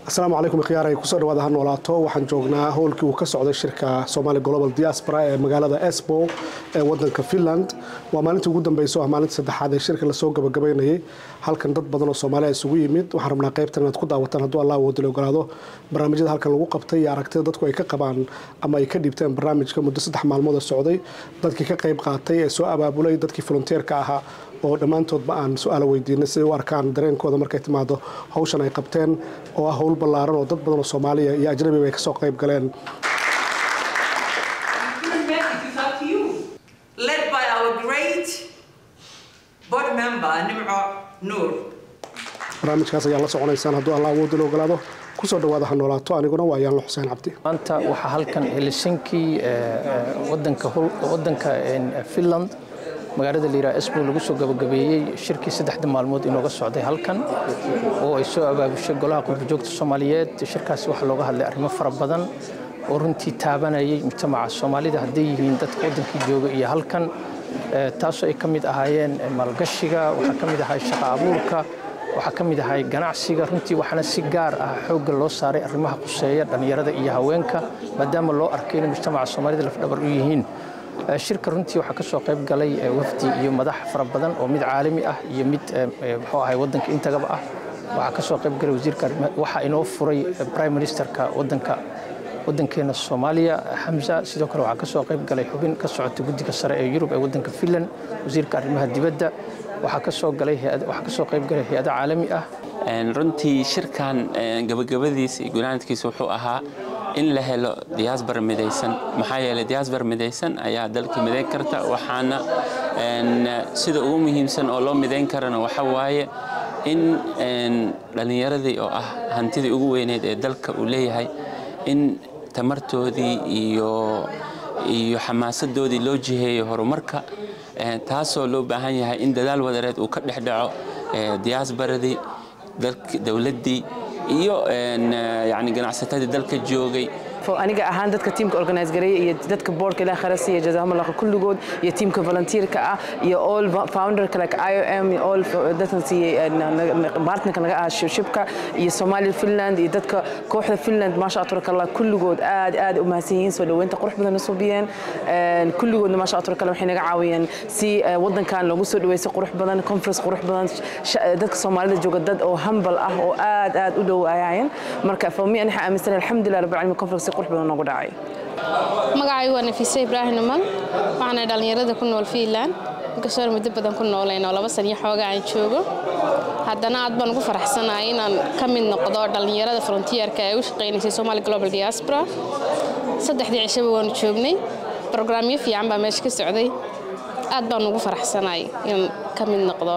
asalaamu calaykum khiyaarey kusoo dhawaada ha noolaato waxaan joognaa howlkii uu ka socday shirka somali global diaspora ee magaalada esbo ee wadanka finland waa maalintii ugu dambeysa oo ah maalintii saddexaad ee shirka lasoo gabagabaynayay halkan dad badan oo soomaaliya isugu yimid waxaan rabnaa qaybtan inaad ku daawataan hadduu allah awoodila ogolaado barnaamijyada halkan lagu qabtay iyo aragtida dadku ay ka qabaan ama ay ka dhiibteen barnaamijka muddo saddex maalmood oo socday dadkii ka qayb qaatay ee soo abaabulay dadkii volunteerka ahaa oo dhammaantoodba aan su-aalo weydiinay siday u arkaan dareenkooda markay timaado hawshan ay qabteen oo ah howl ballaaran oo dad badan oo soomaaliya iyo ajnabiba ay ka soo qayb galeen led by our great board member Nimco Noor. barnaamijkaas ayaa la soconaysaan hadduu allah awoodila ogolaado kusoo dhawaada ha noolaato aniguna waa yaanlo xuseen cabdi maanta waxaa halkan helsinki wadanka wadanka finland magaalada layidhaha esbo lagu soo gabagabeeyey shirkii saddexda maalmood inooga socday halkan oo ay soo abaabushay golaha qurbajoogta soomaaliyeed shirkaasi waxaa looga hadlay arrimo fara badan oo runtii taabanayay mujtamaca soomaalida hadday yihiin dadka waddankii jooga iyo halkan taasoo ay ka mid ahaayeen maalgashiga waxaa ka mid ahay shaqa abuurka waxaa ka mid ahay ganacsiga runtii waxaana si gaar ah xoogga loo saaray arrimaha quseeya dhallinyarada iyo haweenka maadaama loo arkay inay mujtamaca soomaalida lafdhabar u yihiin shirka runtii waxaa ka soo qayb galay wafdi iyo madax fara badan oo mid caalami ah iyo mid muxuu ahay waddanka intagaba ah waxaa ka soo qayb galay wasiirka waxaa inoo furay prime ministerka waddanka waddankeena soomaaliya xamza sidoo kale waxaa ka soo qayb galay xubin ka socota guddiga sare ee yurub ee waddanka finland wasiirka arrimaha dibadda waxaa ka soo galay waxaa ka soo qayb galay hay-ado caalami ah runtii shirkan gabagabadiisa iyo gunaanadkiisa wuxuu ahaa in la helo diaasbar midaysan maxaa yeelay diaasbar midaysan ayaa dalka midayn karta waxaana sida ugu muhiimsan oo loo midayn karana waxa waaye in dhallinyaradii oo ah hantidii ugu weyneyd ee dalka uu leeyahay in tamartoodii iyo iyo xamaasadoodii loo jiheeyo horumarka taasoo loo baahan yahay in dadaal wadareed uu ka dhex dhaco diaasbaradii dowladdii iyo yani ganacsatadii dalka joogay aniga ahaan dadka tiimka organize gareeya iyo dadka boardka ilaah khara siiya jazaahumullah kulligood iyo tiimka volunteerka ah iyo all founderka like IOM iyo all dadkan siiyey partnerka naga ah shibka iyo Somali Finland iyo dadka kooxda Finland maasha Allah tabarakallah kulligood aad aad u mahadsan yihiin soo dhaweynta qurux badan soo biyeen kulligoodna maasha Allah tabarakallah waxay naga caawiyeen si wadankan loogu soo dhaweeyay qurux badan conference qurux badan dadka Soomaalida jooga dad oo humble ah oo aad aad u dhow ayaan marka fahmi anaha aaminsan alxamdulillah rabbil alamin conference magacaygu waa nafiise ibraahim numan waxaana dhallinyarada ku nool fiinland inkastoo muddo badan ku noolayn oo laba san iyo xooga aan joogo haddana aad baan ugu faraxsanahay inaan ka mid noqdo dhallinyarada frontierka ee u shaqaynaysay somali global diaspora saddexdii cishaba waanu joognay brograamyo fiican baa meesha ka socday aad baan ugu faraxsanahay inaan ka mid noqdo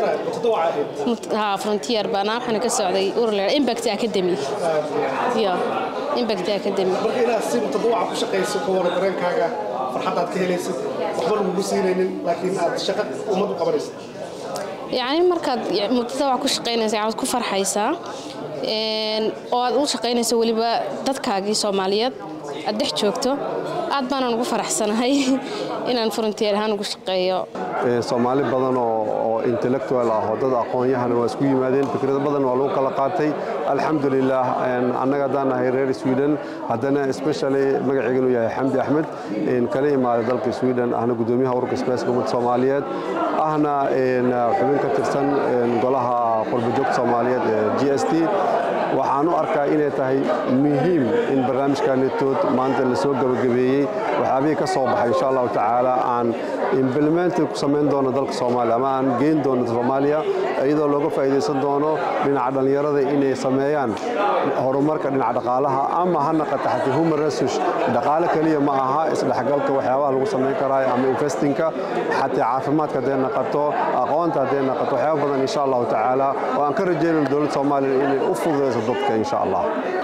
frontier baana waxaana ka socday urle impact academy ya impact academy marka inaad si mutadawaca ku shaqayso ka wara dareenkaaga farxad aad ka helaysid waxba lagugu siinaynin laakiin aad shaqo ummad u qabanaysid yacni markaad mutadawac ku shaqaynaysa waxaad ku farxaysaa oo aad u shaqaynayso weliba dadkaagii soomaaliyeed aad dhex joogto aad baanaan ugu faraxsanahay inaan frontier ahaan ugu shaqeeyo soomaali badan oo intellectual ah oo dad aqoon-yahana waa isku yimaadeen fikrado badan waa lagu kala qaatay alxamdulilah annaga haddaan nahay reer sweden haddana especially magaceyganu yahay xamdi axmed kala imaaday dalka sweden ahna gudoomiyaha ururka spaceka ummadda soomaaliyeed ahna xubin ka tirsan golaha qurbajoogta soomaaliyeed ee g s t waxaan u arkaa inay tahay muhiim in barnaamijkanetood maanta la soo gabagabeeyey waxyaabihii ka soo baxay insha allahu tacaala aan implemented ku samayn doono dalka soomaaliya ama aan geyn doono soomaaliya iyadoo looga faa'iidaysan doono dhinaca dhallinyarada inay sameeyaan horumarka dhinaca dhaqaalaha ama ha naqata xataa human research dhaqaale keliya ma aha isdhexgalka waxyaabaha lagu samayn karaayo ama investingka xataa caafimaadka hadday naqato aqoonta hadday naqato waxyaaba badan insha allahu tacaala oo aan ka rajaynayno dowladda soomaaliya inay u fududayso dadka insha allah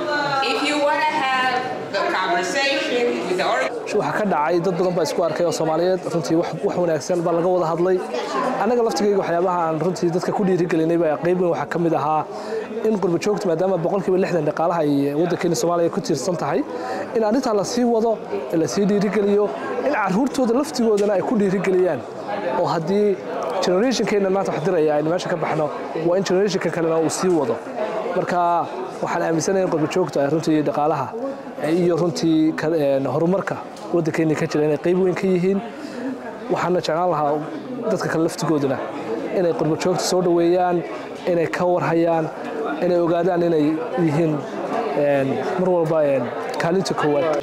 waxaa ka dhacay dad badan baa isku arkay oo soomaaliyeed runtii wax wanaagsan baa laga wada hadlay annaga laftigayga waxyaabaha aan runtii dadka ku dhiirigelinay baa qaybin waxaa ka mid ahaa in qurba joogta maadaama boqolkiiba lixdan dhaqaalaha ay waddankeena soomaaliya ku tiirsan tahay in arrintaa la sii wado la sii dhiirigeliyo in caruurtooda laftigoodana ay ku dhiirigeliyaan oo haddii generationkeena maanta wax diraya aynu meesha ka baxno waa in generationka kalena uu sii wado marka waxaan aaminsanahay in qurba joogta ay runtii dhaqaalaha iyo runtii horumarka waddankeena ka jira inay qayb weyn ka yihiin waxaana jeclaan lahaa dadka kale laftigooduna inay qurba joogta soo dhoweeyaan inay ka warhayaan inay ogaadaan inay yihiin mar walba kaalinta koowaad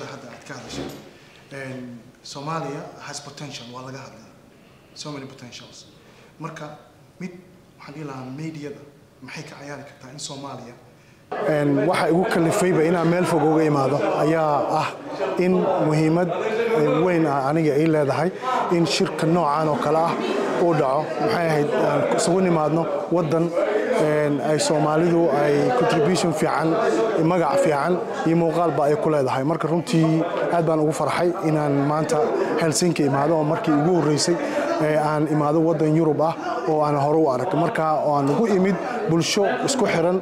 Somalia has potential waa laga hadlay so many potentials marka mid waxaan dhihi lahaa mediada maxay ka ciyaari kartaa in Soomaaliya waxa igu kalifayba inaan meel fog uga imaado ayaa ah in muhiimad weyn ah aniga ay leedahay in shirka noocan oo kale ah uu dhaco maxay ahayd aan isugu nimaadno waddan ay soomaalidu ay contribution fiican magac fiican iyo muuqaalba ay ku leedahay marka runtii aad baan ugu farxay inaan maanta helsinki imaado oo markii ugu horreysay aan imaado waddan yurub ah oo aan hore u arag marka aan ugu imid bulsho isku xiran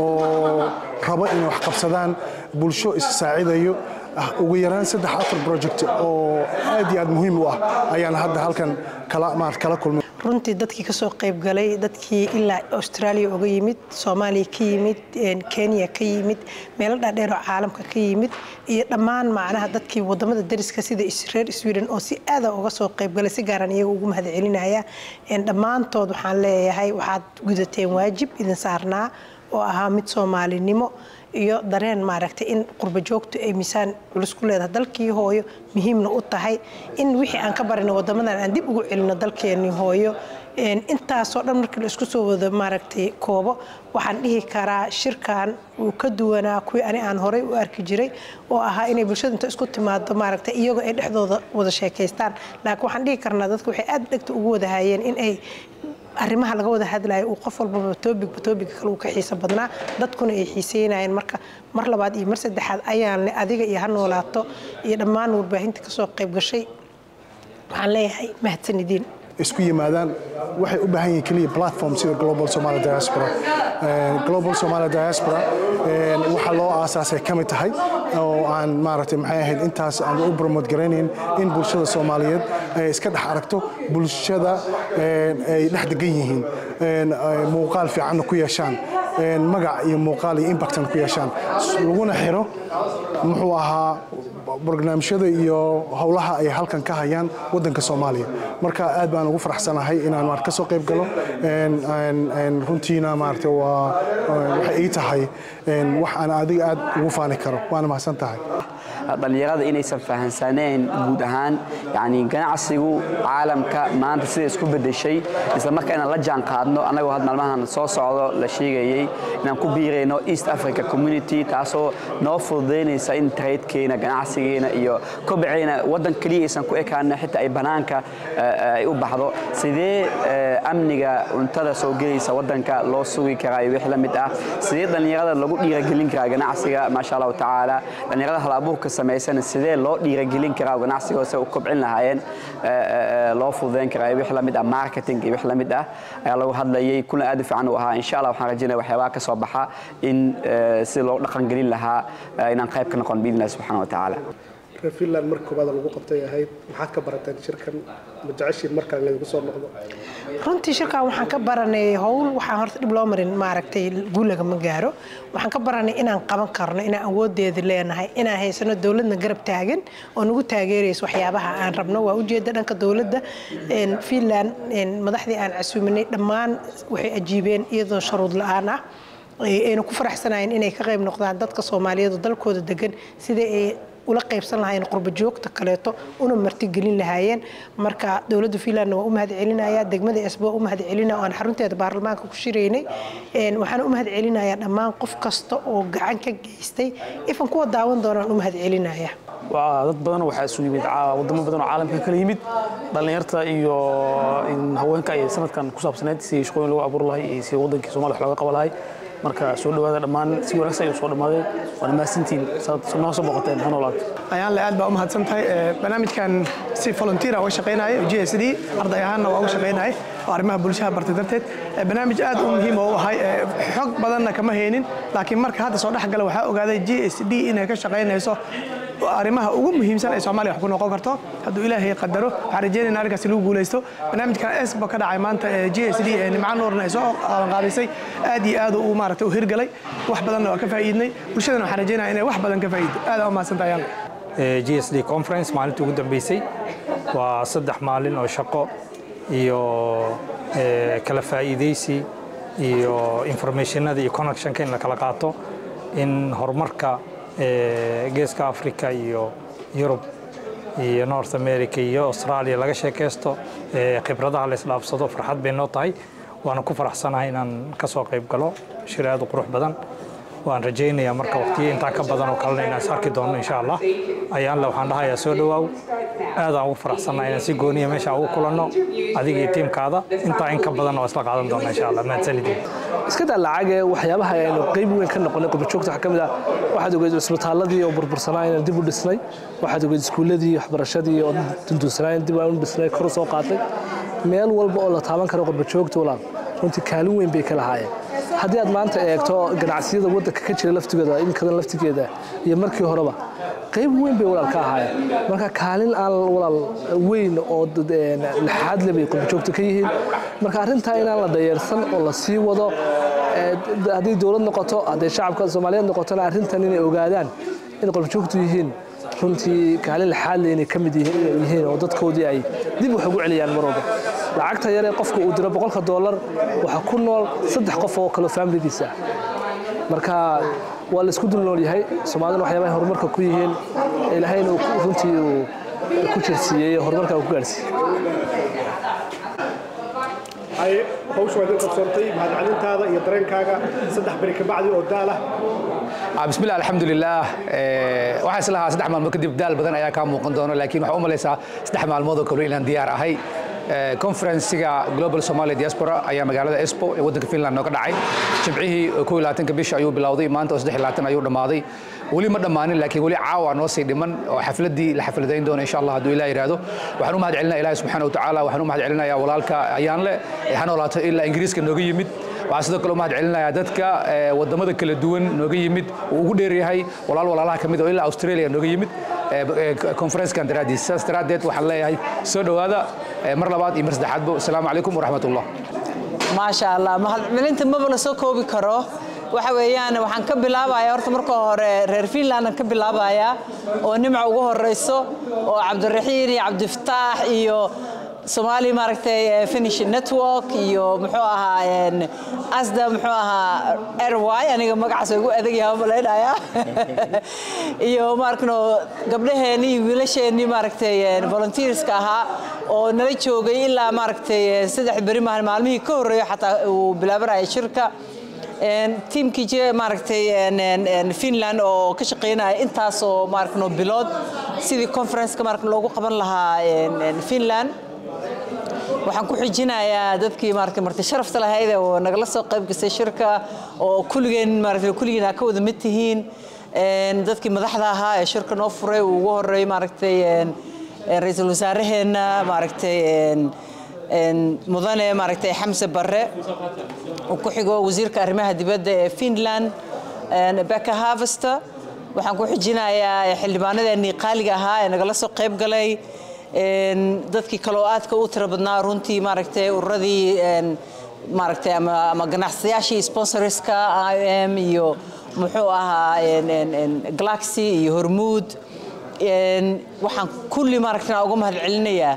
oo rabo inay wax qabsadaan bulsho is-saacidayo ugu yaraan saddex afar project oo aad iyo aad muhiim u ah ayaan hadda halkan kala kulmay runtii dadkii kasoo qayb galay dadkii ilaa australia uga yimid soomaaliya ka yimid kenya ka yimid meelo dhaadheer oo caalamka ka yimid iyo dhammaan macnaha dadkii wadamada dariska sida reer sweden oo si aada uga soo qayb galay si gaaran iyaga ugu mahad celinaya dhammaantood waxaan leeyahay waxaad gudateen waajib idin saarnaa oo ahaa mid soomaalinimo iyo dareen maaragtay in qurba joogtu ay miisaan culus ku leedahay dalkii hooyo muhiimna u tahay in wixii aan ka barino wadamadan aan dib ugu celino dalkeenii hooyo intaasoo dhan markii la isku soo wado maaragtay koobo waxaan dhihi karaa shirkan uu ka duwanaa kuwii ani aan horey u arki jiray oo ahaa inay bulshada inta isku timaado maaragtay iyagoo ay dhexdooda wada sheekaystaan laakiin waxaan dhihi karnaa dadku waxay aad dhegta ugu wada hayeen in ay arrimaha laga wada hadlayo uu qof walbaba toobigba toobiga kale uu ka xiiso badnaa dadkuna ay xiiseynayeen marka mar labaad iyo mar saddexaad ayaan le adiga iyo ha noolaato iyo dhammaan warbaahinta kasoo qayb gashay waxaan leeyahay mahadsanidin isku yimaadaan waxay u baahan yihiin keliya platform sida global somali diaspora global somali diaspora waxaa loo aasaasay ka mid tahay oo aan maaragtay maxay ahayd intaas aan u promote garaynayn in bulshada soomaaliyeed ay iska dhex aragto bulshada ay dhex degan yihiin muuqaal fiicanna ku yeeshaan magac iyo muuqaal iyo impactna ku yeeshaan laguna xiro muxuu ahaa barnaamijyada iyo howlaha ay halkan ka hayaan wadanka soomaaliya marka aad baan ugu faraxsanahay inaan maarata kasoo qayb galo runtiina maarata waa waxay ii tahay wax aan adiga aad ugu faani karo waana mahadsan tahay dhallinyarada inaysan fahansaneen guud ahaan yani ganacsigu caalamka maanta sida isku bedeshay isla markaa inaan la jaan qaadno annagoo had maalmahan soo socdo la sheegayey inaan ku biirayno east africa community taasoo noo fududaynaysa in tradekeena ganacsigeena iyo kobceena waddan keliya aysan ku ekaana xitaa ay banaanka ay u baxdo sidee amniga cuntada soo gelaysa waddanka loo sugi karaa iyo wix la mid ah sidee dhallinyarada lagu dhiiragelin karaa ganacsiga maasha allahu tacaala dhallinyarada hal abuurka samaysan sidee loo dhiiragelin karaa ganacsigoo se u kobcin lahaayeen loo fududayn karaa iyo wix la mid ah marketing iyo wix la mid ah ayaa lagu hadlayay kuna aad u fiican u ahaa insha allah waxaan rajaynaya waxyaabaha ka soo baxa in si loo dhaqangelin lahaa inaan qayb ka noqon biidni illahi subxaana wa tacaala reer finland marka koobaad lagu qabtay ahayd maxaad ka barateen shirkan ma jeceshiin markaan laydinku soo noqdo runtii shirkan waxaan ka baranay howl waxaan horta dhib loo marin maaragtay guulaga ma gaaro waxaan ka baranay inaan qaban karno inaan awoodeeda leenahay inaan haysano dowladna garab taagan oo nagu taageerayso waxyaabaha aan rabno waa ujeeda dhanka dowladda finland madaxdii aan casuuminay dhammaan waxay ajiibeen iyadoo sharuud la-aan ah ayna ku faraxsanayeen inay ka qayb noqdaan dadka soomaaliyeed oo dalkooda degan sidai ay ula qaybsan lahaayeen qurba joogta kaleeto una martigelin lahaayeen marka dowladda finlandna waa u mahad celinaya degmada esbo waa u mahad celinaya oo aan xarunteeda baarlamaanka ku shiraynay waxaan u mahad celinayaa dhammaan qof kasta oo gacan ka geystay ifan kuwa daawan doonaan u mahad celinaya dad badan waxaa isu yimid wadamo badan oo caalamka kala yimid dhallinyarta iyo haweenka ay sanadkan ku saabsaneyd si shaqooyin lagu abuur lahay iyo si wadankii somalia wax looga qaba lahay marka soo dhawaada dhammaan si wanaagsan ayuu soo dhamaaday waana mahadsantiin saad noo soo boqoteen ha noolaato ayaan le aad baa u mahadsan tahay barnaamijkan si volunteer uga shaqaynaya g s d arday ahaanna waa uga shaqaynaya oo arrimaha bulshada bartay darteed barnaamij aad u muhiim oo u ahay xog badanna kama haynin laakiin marka hadda soo dhex gala waxaa ogaaday g s d inay ka shaqaynayso arrimaha ugu muhiimsan ee soomaaliya wax ku noqon karto hadduu ilaahay qadaro waxaan rajeynayna arrinkaasi lagu guulaysto barnaamijkan esba ka dhacay maanta ee g s d ee nimco nuurna ay soo qaadisay aad iyo aad uu maaragtay u hirgalay wax badanna waa ka faa'iidnay bulshadana waxaan rajeynaya inay wax badan ka faa'iido aad aa u mahadsantahay ayaanle g s d conference maalintii ugu dambeysay waa saddex maalin oo shaqo iyo kala faa'iidaysi iyo informationada iyo connectionka in la kala qaato in horumarka geeska africa iyo yurub iyo north america iyo australia laga sheekaysto khibradaha la isdhaafsado farxad bay noo tahay waana ku faraxsanahay inaan ka soo qayb galo shir aad u qurux badan waan rajaynayaa marka waqtiyo intaa ka badan oo kalena inaan is arki doono insha allah ayaanle waxaan dhahayaa soo dhowaaw aadaan ugu faraxsannahay inaan si gooniya meesha ugu kulanno adiga iyo tiimkaada intaa in ka badan oo isla qaadan doona insha allah mahadsanidin iska daa lacage waxyaabaha aynu qayb weyn ka noqonay qurbajoogta waxaa ka mid ah waxaad ogeed isbitaaladii oo burbursanaa inaan dib u dhisnay waxaad ogeed iskuulladii waxbarashadii oo dundunsanaa in dib aan u dhisnay kor u soo qaatay meel walba oo la taaban karo qurbajoogta walaal runtii kaalin weyn bay ka lahaayeen haddii aad maanta eegto ganacsiyada waddanka ka jira laftigooda inkadan laftigeeda iyo markii horeba qayb weyn bay walaal ka ahaayeen marka kaalin aan walaal weyn oo laxaad le bay qurbajoogta ka yihiin marka arrintaa inaan la dayeersan oo la sii wado hadday dowlad noqoto hadday shacabka soomaaliyeed noqotona arrintan inay ogaadaan in qurbajoogtu yihiin runtii kaalin laxaad le inay ka mid yihiin oo dadkoodii ay dib wax ugu celiyaan mar walba lacagta yaree qofka uu diro boqolka doolar waxaa ku nool saddex qof oo kaloo faamiligiisa ah marka waa laisku dul nool yahay soomaaliduna waxyaabahay horumarka ku yihiin ilaahayna runtii uu ku jirsiiyey horumarka uu ku gaarsiiyey hawsha waad qabsantay mahadcelintaada iyo dareenkaaga saddex beri ka bacdi oo daal ah bismillah alxamdulilah waxaa islahaa saddex maalmood kadib daal badan ayaa kaa muuqan doona laakiin waxaa u malaysaa saddex maalmood oo kale inaan diyaar ahay conferensiga global somalia diaspora ayaa magaalada espo ee waddanka finland nooga dhacay jimcihii ko iyo labaatanka bisha ayuu bilowday maanta oo saddex iyo labaatan ayuu dhammaaday weli ma dhammaanin laakiin weli caawa noo sii dhiman oo xafladdii la xafladayn doono insha allah hadduu ilah yidhaahdo waxaan u mahad celinaya ilahi subxaana wa tacaala waxaan u mahad celinayaa walaalka ayaanle ee ha noolaato ilaa ingiriiska nooga yimid waxaan sidoo kale u mahad celinayaa dadka wadamada kala duwan nooga yimid uu ugu dheeryahay walaal walaalaha ka mid oo ilaa australia nooga yimid conferencekan daraaddiis saas daraaddeed waxaan leeyahay soo dhowaada mar labaad iyo mar saddexaadba asalaamu calaykum waraxmat ullah maasha allah mahadcelinta maba la soo koobi karo waxa weeyaan waxaan ka bilaabayaa horta marka hore reer finlandan ka bilaabayaa oo nimca ugu horeyso oo cabdiraxiin iyo cabdifataax iyo Somali maaragtay Finnish network iyo muxuu ahaa asda muxuu ahaa airway aniga magacaas ugu adag yahay malaynaya iyo maarkano gabdhaheeni iyo wiilasheeni maaragtay volunteerska ahaa oo nala joogay ilaa maaragtay saddex beri maalmihii ka horreeyo xataa uu bilaabanaya shirka tiimkii jira maaragtay finland oo ka shaqeynaya intaas oo maaragno bilood sidii conferenceka maaragna loogu qaban lahaa finland waxaan ku xijinayaa dadkii maaragtay marti sharafta lahayd oo nagala soo qayb gasay shirka oo kulligeen maaragtay kulligeen aa ka wada mid tihiin dadkii madaxda ahaa ee shirka noo furay uu ugu horreeyay maaragtay ra-iisul wasaaraheenna maaragtay mudane maaragtay xamse barre uu ku xigo wasiirka arrimaha dibadda ee finland becka harvester waxaan ku xijinayaa xildhibaanadeenii qaaliga ahaa ee nagala soo qayb galay dadkii kaloo aadka u tiro badnaa runtii maaragtay ururadii maaragtay ama ama ganacsadayaashii sponsorska IOM iyo muxuu ahaa Galaxy iyo Hormuud waxaan kulli maaragtay uga mahad celinayaa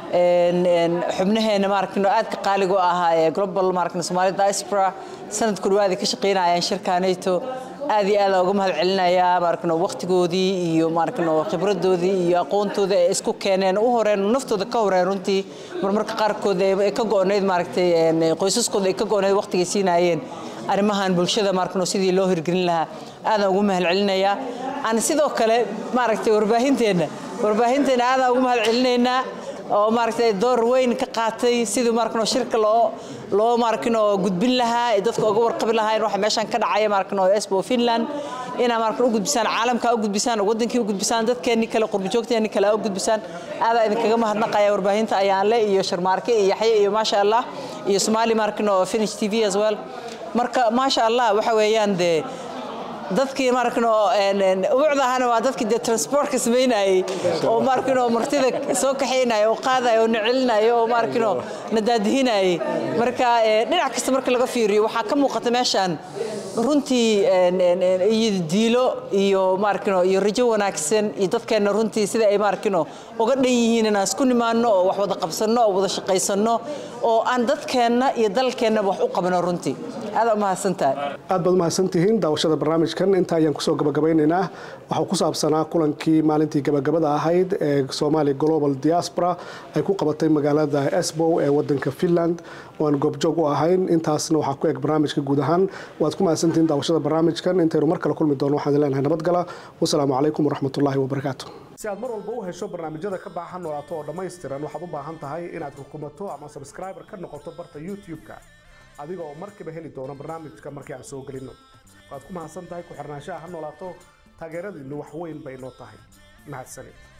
xubnaheena maaragtay aadka qaaliga u ahaa ee global maaragtay Somali diaspora sanad ku dhawaad ka shaqeynayaan shirkaanayto aad iyo aad uga mahad celinayaa maarkano waqtigoodii iyo maarkano khibradoodii iyo aqoontoodii ay isku keeneen u horeen naftooda ka horeen runtii marmarka qaarkood ay ka go'oneyd maaragtay qoysaskooda ay ka go'oneyd waqtigay siinaayeen arrimahan bulshada maarkano sidii loo hirgelin lahaa aadaan ugu mahad celinayaa aan sidoo kale maaragtay warbaahinteena warbaahinteena aadaan ugu mahad celinaynaa oo maaragtay door weyn ka qaatay sidii maarkano shirka loo loo maarkano gudbin lahaa ee dadka uga warqabi lahaayeen waxa meeshan ka dhacaya maarkano Espo Finland inaa maarkano u gudbisaan caalamka u gudbisaan wadankii u gudbisaan dadkeenni kale qurbi joogteeni kale u gudbisaan aad idin kaga mahadnaqaya warbaahinta ayaan le iyo sharmaarke iyo yaxye iyo maasha Allah iyo Somali maarkano Finnish TV as well marka maasha Allah waxa weeyaan de dadkii markano ubucdahana waa dadkii dee transportka samaynayay oo markano martida soo kaxaynaya oo qaadaya oo na celinaya oo markano na daadihinayay marka dhinac kasta marka laga fiiriyo waxaa ka muuqata meeshaan runtii iyo diilo iyo markano iyo rajo wanaagsan iyo dadkeenna runtii sida ay markano uga dhan yihiin inaan isku nimaano oo wax wada qabsanno oo wada shaqaysanno oo aan dadkeenna iyo dalkeenna wax u qabno runtii aad umahadsantahay aad baad umahadsantihiin daawashada barnaamijkan inta ayaan kusoo gabagabeynaynaa waxaa ku saabsanaa kulankii maalintii gabagabada ahayd ee somalia global diaspora ay ku qabatay magaalada esbow ee wadanka finland oo aan goobjoog u ahayn intaasna waxaa ku eg barnaamijka guud ahaan waad ku mahadsantihiin daawashada barnaamijkan intaynu mar kale kulmi doono waxaan leenahay nabadgala wasalaamu calaykum waraxmatullaahi wabarakaatu si aad mar walba u hesho barnaamijyada ka baahan noolaato oo dhammaystiran waxaad u baahan tahay inaad rukumato ama subscriber ka noqoto barta youtube-ka adiga oo markiiba heli doono barnaamijka markii aan soo gelino waad ku mahadsan tahay ku xirnaanshaha ha noolaato taageeradiinnu wax weyn bay noo tahay mahadsanid